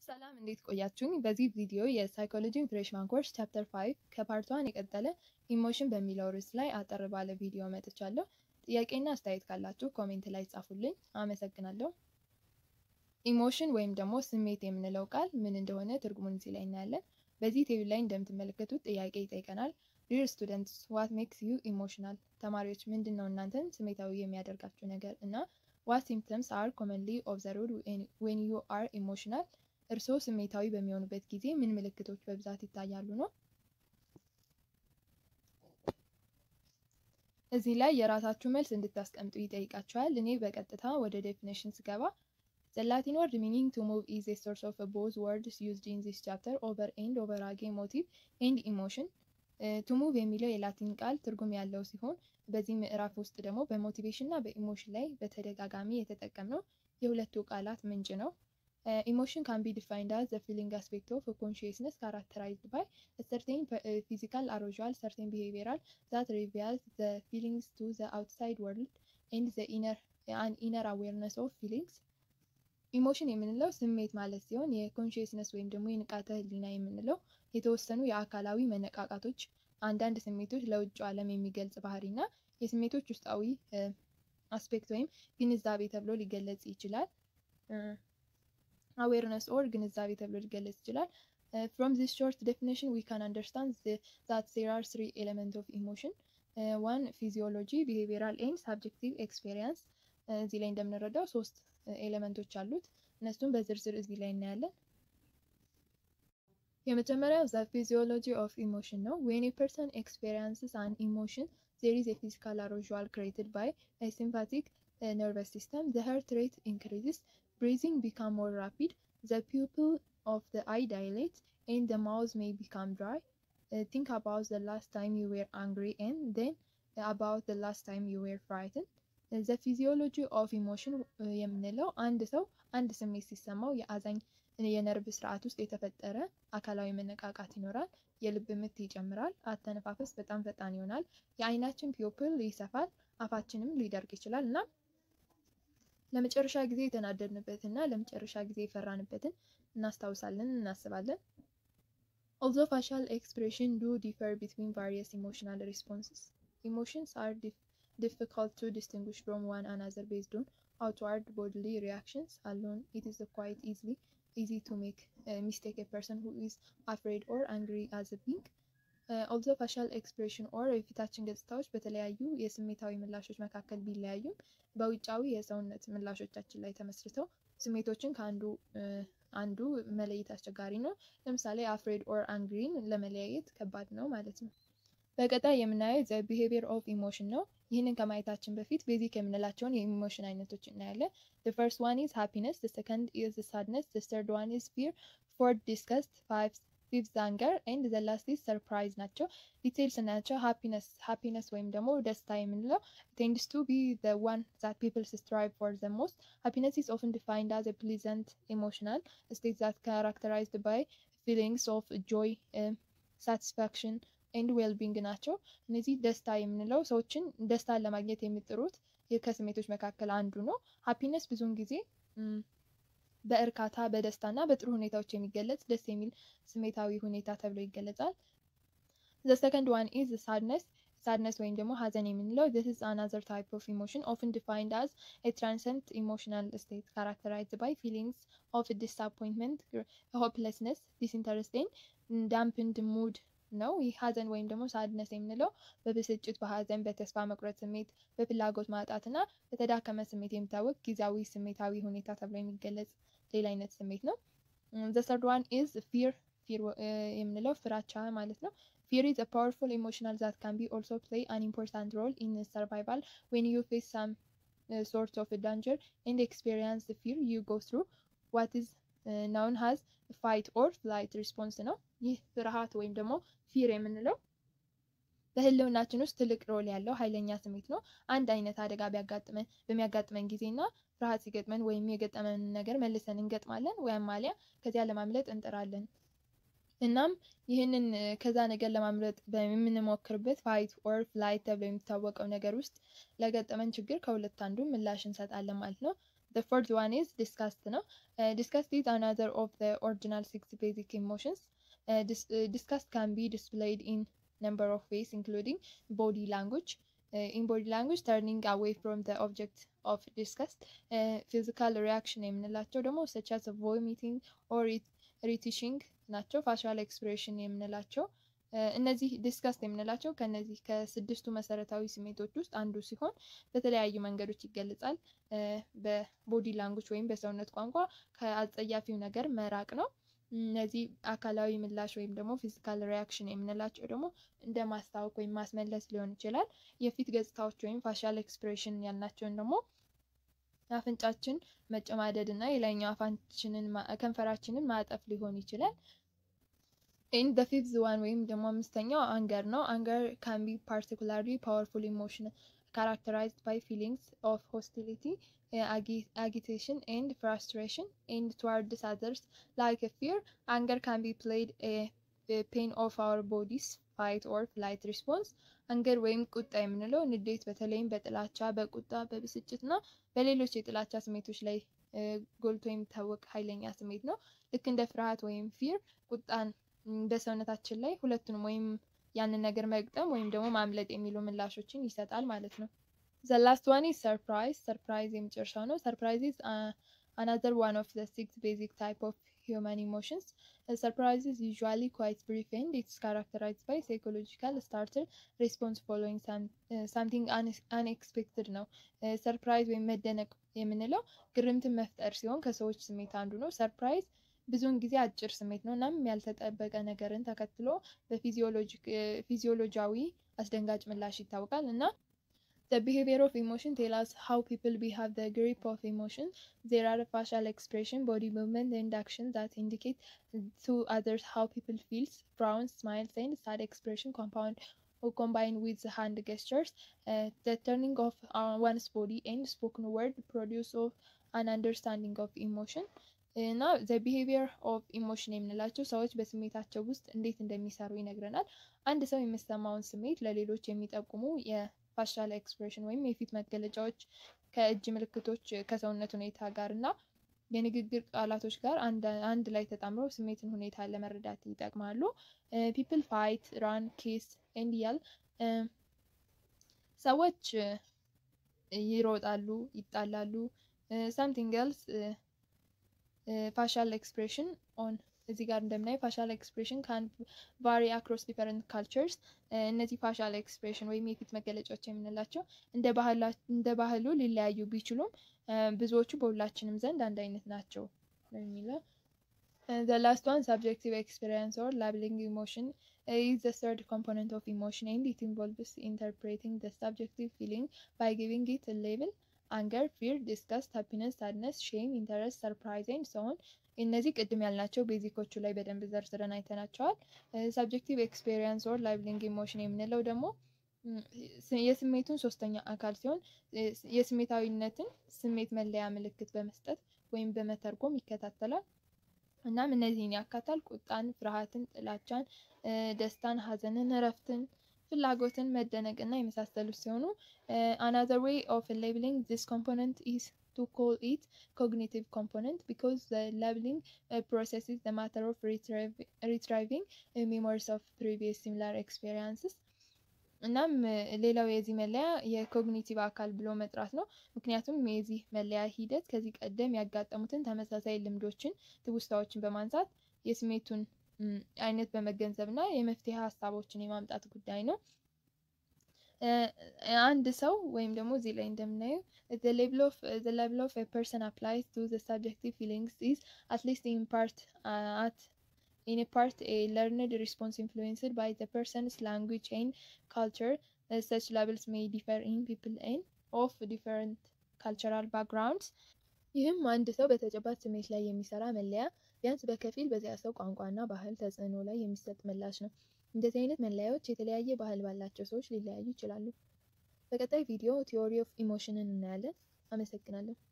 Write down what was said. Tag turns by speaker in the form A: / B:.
A: ሰላም እንዴት ቆያችሁኝ? በዚህ ቪዲዮ የሳይኮሎጂ ፍሬሽማን ኮርስ ቻፕተር 5 ከፓርት ዋን የቀጠለ ኢሞሽን በሚለው ርዕስ ላይ አጠር ባለ ቪዲዮ መጥቻለሁ። ጥያቄና አስተያየት ካላችሁ ኮሜንት ላይ ጻፉልኝ። አመሰግናለሁ። ኢሞሽን ወይም ደግሞ ስሜት የምንለው ቃል ምን እንደሆነ ትርጉሙን እዚህ ላይ እናያለን። በዚህ ቴብል ላይ እንደምትመለከቱት ጥያቄ ይጠይቀናል። ዲር ስቱደንትስ ዋት ሜክስ ዩ ኢሞሽናል? ተማሪዎች ምንድን ነው እናንተን ስሜታዊ የሚያደርጋችሁ ነገር እና ዋት ሲምፕተምስ አር ኮመንሊ ኦብዘርቭድ ዌን ዩ አር ኢሞሽናል እርስዎ ስሜታዊ በሚሆኑበት ጊዜ ምን ምልክቶች በብዛት ይታያሉ ነው። እዚህ ላይ የራሳችሁ መልስ እንድታስቀምጡ ይጠይቃችኋል። እኔ በቀጥታ ወደ ዴፊኔሽን ስገባ ዘ ላቲን ወርድ ሚኒንግ ቱ ሙቭ ኢዝ ኤ ሶርስ ኦፍ ቦዝ ወርድስ ዩዝድ ኢን ዚስ ቻፕተር ኦቨር ኤንድ ኦቨር አጌ ሞቲቭ ኤንድ ኢሞሽን ቱ ሙቭ የሚለው የላቲን ቃል ትርጉም ያለው ሲሆን በዚህ ምዕራፍ ውስጥ ደግሞ በሞቲቬሽን እና በኢሞሽን ላይ በተደጋጋሚ የተጠቀምነው የሁለቱ ቃላት ምንጭ ነው። Uh, emotion can be defined as the feeling aspect of a consciousness characterized by a certain uh, physical arousal, certain behavioral that reveals the feelings to the outside world and the inner an inner awareness of feelings. ኢሞሽን የምንለው ስሜት ማለት ሲሆን የኮንሽየስነስ ወይም ደግሞ የንቃተ ህሊና የምንለው የተወሰኑ የአካላዊ መነቃቃቶች፣ አንዳንድ ስሜቶች ለውጭ ዓለም የሚገልጽ ባህሪ እና የስሜቶች ውስጣዊ አስፔክት ወይም ግንዛቤ ተብሎ ሊገለጽ ይችላል። አዌርነስ ኦር ግንዛቤ ተብሎ ሊገለጽ ይችላል። ፍሮም ዚስ ሾርት ዴፊኒሽን ዊ ካን አንደርስታንድ ዛት ዜር አር ስሪ ኤሌመንት ኦፍ ኢሞሽን ዋን ፊዚዮሎጂ፣ ቢሄቪየራል ኤንድ ሳብጀክቲቭ ኤክስፔሪንስ። እዚህ ላይ እንደምንረዳው ሶስት ኤሌመንቶች አሉት። እነሱም በዝርዝር እዚህ ላይ እናያለን። የመጀመሪያው ዘ ፊዚዮሎጂ ኦፍ ኢሞሽን ነው። ዌን ኤ ፐርሰን ኤክስፔሪንስስ አን ኢሞሽን ዜር ኢዝ ኤ ፊዚካል አሮዥዋል ክሬትድ ባይ ሲምፓቲክ ነርቨስ ሲስተም ዘ ሄርት ሬት ኢንክሪዝስ breathing become more rapid, the pupil of the eye dilates, and the mouth may become dry. Uh, think about the last time you were angry and then about the last time you were frightened. Uh, the physiology of emotion የምንለው አንድ ሰው አንድ ስሜት ሲሰማው የአዛኝ የነርቭ ስርዓት ውስጥ የተፈጠረ አካላዊ መነቃቃት ይኖራል። የልብ ምት ይጨምራል። አተነፋፈስ በጣም ፈጣን ይሆናል። የአይናችን ፒዮፕል ይሰፋል። አፋችንም ሊደርቅ ይችላል እና ለመጨረሻ ጊዜ የተናደድንበትን እና ለመጨረሻ ጊዜ የፈራንበትን እናስታውሳለን፣ እናስባለን። although facial expression do differ between various emotional responses, emotions are dif difficult to distinguish from one another based on outward bodily reactions alone. It is quite easily easy to make uh, mistake a person who is afraid or angry as a being. ኦልዞ ፋሻል ኤክስፕሬሽን ኦር የፊታችን ገጽታዎች በተለያዩ የስሜታዊ ምላሾች መካከል ቢለያዩም በውጫዊ የሰውነት ምላሾቻችን ላይ ተመስርተው ስሜቶችን ከአንዱ አንዱ መለየት አስቸጋሪ ነው። ለምሳሌ አፍሬድ ኦር አንግሪን ለመለያየት ከባድ ነው ማለት ነው። በቀጣይ የምናየው ዘ ቢሄቪየር ኦፍ ኢሞሽን ነው። ይህንን ከማየታችን በፊት ቤዚክ የምንላቸውን የኢሞሽን አይነቶች እናያለን። the first one is happiness, the second is sadness, the third one is fear, fourth disgust, five ፊፍዝ አንገር ኤንድ ዘ ላስት ኢዝ ሰርፕራይዝ ናቸው። ዲቴይል ስናያቸው ሃፒነስ ሃፒነስ ወይም ደግሞ ደስታ የምንለው ቴንድስ ቱ ቢ ዘ ዋን ዛት ፒፕልስ ስትራይቭ ፎር ዘ ሞስት ሃፒነስ ኢዝ ኦፍን ዲፋይንድ አዝ ፕሊዘንት ኢሞሽናል ስቴት ዛት ካራክተራይዝድ ባይ ፊሊንግስ ኦፍ ጆይ ሳቲስፋክሽን ኤንድ ዌልቢንግ ናቸው። እነዚህ ደስታ የምንለው ሰዎችን ደስታን ለማግኘት የሚጥሩት ከስሜቶች መካከል አንዱ ነው። ሃፒነስ ብዙውን ጊዜ በእርካታ በደስታ እና በጥሩ ሁኔታዎች የሚገለጽ ደስ የሚል ስሜታዊ ሁኔታ ተብሎ ይገለጻል። ዘ ሰከንድ ዋን ኢዝ ሳድነስ ሳድነስ ወይም ደግሞ ሀዘን የምንለው this is another type of emotion often defined as a transient emotional state characterized by feelings of disappointment, hopelessness, disinterest and dampened mood ነው። ይህ ሀዘን ወይም ደግሞ ሳድነስ የምንለው በብስጭት፣ በሀዘን፣ በተስፋ መቁረጥ ስሜት፣ በፍላጎት ማጣት እና በተዳከመ ስሜት የሚታወቅ ጊዜያዊ ስሜታዊ ሁኔታ ተብሎ የሚገለጽ ሌላ አይነት ስሜት ነው። ዘ ሰርድ ዋን ኢዝ ፊር ፊር የምንለው ፍራቻ ማለት ነው። ፊር ኢዝ a powerful emotional that can be also play an important role in survival when you face some uh, sort of a danger and experience the fear you go through what is uh, known as fight or flight response ነው። ይህ ፍርሃት ወይም ደግሞ ፊር የምንለው በህልውናችን ውስጥ ትልቅ ሮል ያለው ኃይለኛ ስሜት ነው። አንድ አይነት አደጋ ቢያጋጥመን በሚያጋጥመን ጊዜ እና ፍርሃት ሲገጥመን ወይም የገጠመን ነገር መልሰን እንገጥማለን ወይም አሊያ ከዚያ ለማምለጥ እንጥራለን። እናም ይህንን ከዛ ነገር ለማምለጥ በምንሞክርበት ፋይት ኦር ፍላይት ተብሎ የሚታወቀው ነገር ውስጥ ለገጠመን ችግር ከሁለት አንዱ ምላሽ እንሰጣለን ማለት ነው። the fourth one is disgust ነው disgust is another of the original six basic emotions uh, dis uh, disgust can be displayed in number of ways including body language uh, in body language turning away from the object of disgust uh, physical reaction የምንላቸው ደግሞ such as vomiting or retishing ናቸው ፋሻል ኤክስፕሬሽን የምንላቸው እነዚህ ዲስከስት የምንላቸው ከነዚህ ከስድስቱ መሰረታዊ ስሜቶች ውስጥ አንዱ ሲሆን በተለያዩ መንገዶች ይገለጻል። በቦዲ ላንጉጅ ወይም በሰውነት ቋንቋ ከአጸያፊው ነገር መራቅ ነው። እነዚህ አካላዊ ምላሽ ወይም ደግሞ ፊዚካል ሪያክሽን የምንላቸው ደግሞ እንደ ማስታወክ ወይም ማስመለስ ሊሆን ይችላል። የፊት ገጽታዎች ወይም ፋሻል ኤክስፕሬሽን ያልናቸውን ደግሞ አፍንጫችን መጨማደድ እና የላይኛው አፋችንን ከንፈራችንን ማጠፍ ሊሆን ይችላል። ኢን ዘ ፊፍዝ ዋን ወይም ደግሞ አምስተኛው አንገር ነው። አንገር ካን ቢ ፓርቲኩላርሊ ፓወርፉል ኢሞሽን ካራክተራይዝድ ባይ ፊሊንግስ ኦፍ ሆስቲሊቲ agitation and frustration and towards others like a fear anger can be played a, a pain of our bodies fight or flight response አንገር ወይም ቁጣ የምንለው ንዴት በተለይም በጥላቻ በቁጣ በብስጭት እና በሌሎች የጥላቻ ስሜቶች ላይ ጎልቶ የሚታወቅ ኃይለኛ ስሜት ነው ልክ እንደ ፍርሃት ወይም ፊር ቁጣን በሰውነታችን ላይ ሁለቱንም ወይም ያንን ነገር መግጠም ወይም ደግሞ ማምለጥ የሚሉ ምላሾችን ይሰጣል ማለት ነው The last one is surprise. Surprise የመጨረሻው ነው። Surprise is uh, another one of the six basic type of human emotions. Uh, surprise is usually quite brief and it's characterized by psychological starter response following some, uh, something unexpected ነው። ሰርፕራይዝ ወይም መደነቅ የምንለው ግርምትን መፍጠር ሲሆን ከሰዎች ስሜት አንዱ ነው። ሰርፕራይዝ ብዙውን ጊዜ አጭር ስሜት ነው። እናም ያልተጠበቀ ነገርን ተከትሎ በፊዚዮሎጂያዊ አስደንጋጭ ምላሽ ይታወቃል እና The behavior of emotion tells us how people behave the grip of emotion. There are facial expression, body movement, and actions that indicate to others how people feel. Frowns, smiles, and sad expression compound or combined with the hand gestures. Uh, the turning of uh, one's body and spoken word produce of an understanding of emotion. እና ዘ ቢሄቪየር ኦፍ ኢሞሽን የምንላቸው ሰዎች በስሜታቸው ውስጥ እንዴት እንደሚሰሩ ይነግረናል። አንድ ሰው የሚሰማውን ስሜት ለሌሎች የሚጠቁሙ የፋሻል ኤክስፕሬሽን ወይም የፊት መገለጫዎች ከእጅ ምልክቶች ከሰውነት ሁኔታ ጋር እና የንግግር ቃላቶች ጋር አንድ ላይ ተጣምረው ስሜትን ሁኔታ ለመረዳት ይጠቅማሉ። ፒፕል ፋይት ራን ኬስ ኤንድ ያል ሰዎች ይሮጣሉ፣ ይጣላሉ። ሳምቲንግ ኤልስ ፋሻል ኤክስፕሬሽን ኦን እዚህ ጋር እንደምናየው ፋሻል ኤክስፕሬሽን ካን ቫሪ አክሮስ ዲፈረንት ካልቸርስ። እነዚህ ፋሻል ኤክስፕሬሽን ወይም የፊት መገለጫዎች የምንላቸው እንደ ባህሉ ሊለያዩ ቢችሉም ብዙዎቹ በሁላችንም ዘንድ አንድ አይነት ናቸው ነው የሚለው። The last one, subjective experience or labeling emotion, is the third component of emotion and it involves interpreting the subjective feeling by giving it a label. አንገር፣ ፊር፣ ዲስጋስት፣ ሃፒነስ፣ ሳድነስ፣ ሼም፣ ኢንተረስት፣ ሰርፕራይዝ ኤንድ ሶን እነዚህ ቅድም ያልናቸው ቤዚኮቹ ላይ በደንብ ዘርዝረን አይተናቸዋል። ሳብጀክቲቭ ኤክስፔሪንስ ኦር ላይቭሊንግ ኢሞሽን የምንለው ደግሞ የስሜቱን ሶስተኛ አካል ሲሆን የስሜታዊነትን ስሜት መለያ ምልክት በመስጠት ወይም በመተርጎም ይከታተላል። እናም እነዚህን ያካታል። ቁጣን፣ ፍርሃትን፣ ጥላቻን፣ ደስታን፣ ሀዘንን፣ እረፍትን ፍላጎትን መደነቅ እና የመሳሰሉት ሲሆኑ አናዘር ዌይ ኦፍ ሌብሊንግ ዚስ ኮምፖነንት ኢዝ ቱ ኮል ኢት ኮግኒቲቭ ኮምፖነንት ቢኮዝ ዘ ሌብሊንግ ፕሮሰስ ኢዝ ዘ ማተር ኦፍ ሪትራይቪንግ ሜሞሪስ ኦፍ ፕሪቪየስ ሲሚላር ኤክስፔሪንስስ እናም ሌላው የዚህ መለያ የኮግኒቲቭ አካል ብሎ መጥራት ነው። ምክንያቱም የዚህ መለያ ሂደት ከዚህ ቀደም ያጋጠሙትን ተመሳሳይ ልምዶችን፣ ትውስታዎችን በማንሳት የስሜቱን አይነት በመገንዘብ እና የመፍትሄ ሀሳቦችን የማምጣት ጉዳይ ነው። አንድ ሰው ወይም ደግሞ እዚህ ላይ እንደምናየው the level of the level of a person applies to the subjective feelings is at least in part uh, at in a part a learned response influenced by the person's language and culture uh, such levels may differ in people and of different cultural backgrounds ይህም አንድ ሰው በተጨባጭ ስሜት ላይ የሚሰራ መለያ ቢያንስ በከፊል በዚያ ሰው ቋንቋና ባህል ተጽዕኖ ላይ የሚሰጥ ምላሽ ነው። እንደዚህ አይነት መለያዎች የተለያየ ባህል ባላቸው ሰዎች ሊለያዩ ይችላሉ። በቀጣይ ቪዲዮ ቲዎሪ ኦፍ ኢሞሽንን እናያለን። አመሰግናለሁ።